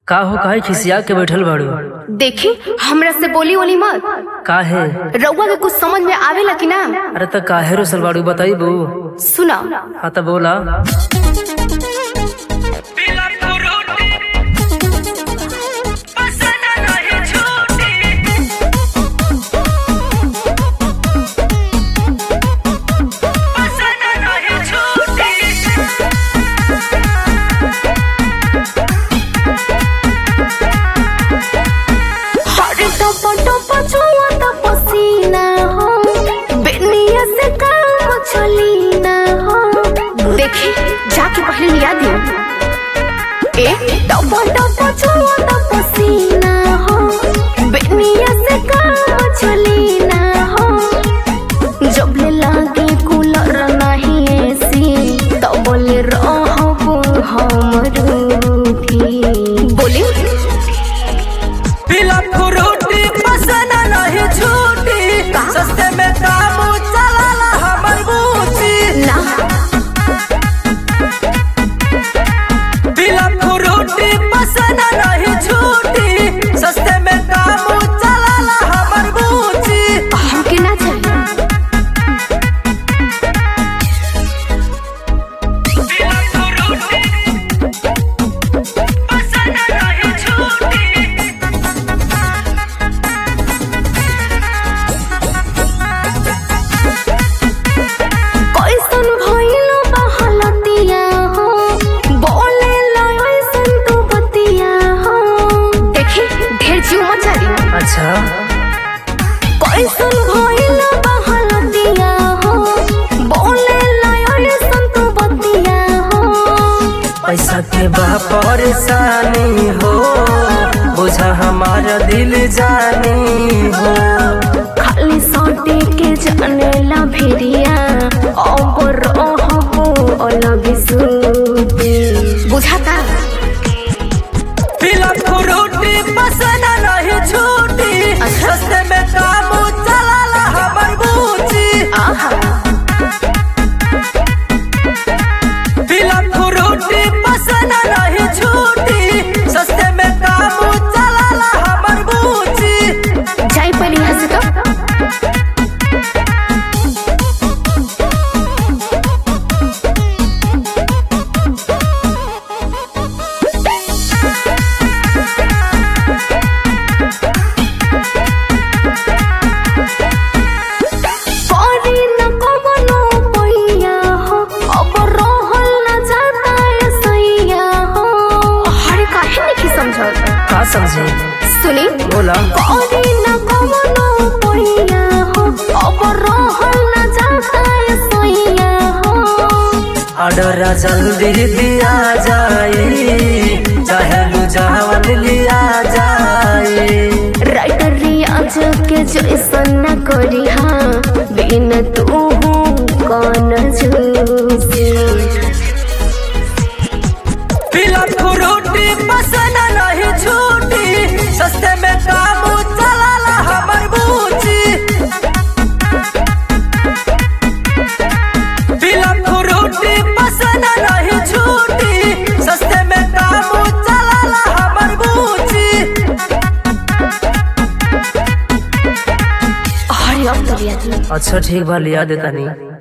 का हो काहे खिसिया के बैठल बाड़ू देखी हमरा से बोली ओली मत काहे रउआ के कुछ समझ में आवेला कि ना अरे त काहे रोसल बाड़ू बताइबू सुना हाँ त बोला हरे टप टप छुआ त पसीना हो बेनिया से काम चली ना हो देखी जाके पहले लिया दियो ए टप टप छुआ त पसीना हो बेनिया से काम चली ना हो जब ले लागे कूलर नहीं एसी तो बोले रहबो हम रूठी बोली पीला फ्रूटी पसंद नहीं छूटी सस्ते में दाम चलाला हमर बूची ना पीला फ्रूटी पसंद नहीं छूटी सस्ते में दाम चलाला हमर बूची हमके ना चाहिए पीला फ्रूटी पसंद नहीं छूटी कैसन भइलो बहलतिया हो बोले लयसन तू बतिया हो देखी ढेर जीव मत जारी अच्छा कैसन भइलो बहलतिया हो बोले लयसन तू बतिया हो पैसा के बा परेशानी हो बुझा हमारा दिल जानी हो खाली सोटे के जाने ला भिरिया अब रहबो अलग सूते बुझाता पीला फ्रूटी पसंद नहीं छूटी सस्ते में दाम चलाला हमर बूची आहा पीला फ्रूटी पसंद नहीं छूटी सस्ते में दाम चलाला हमर बूची जाई पहले यहाँ से तो करी न कवनो पैया हो, अब रहल न जाता ए सैया हो। अरे काहे नइखे समझत? का समझे सुनी बोला करी न कवनो पैया हो, अब रहल न जाता ए सैया हो। ऑर्डर जल्दी दिया जाए चाहे लुझावन लिया जाए राइटर रियाज के जैसन न करी हाँ बिन तू कौन जूसी पीला फ्रूटी पसंद नहीं छूटी सस्ते में दाम चलाला हमर बूची पीला फ्रूटी पसंद नहीं छूटी सस्ते में दाम चलाला हमर बूची अरे अब तो लिया अच्छा ठीक बा लिया देता नहीं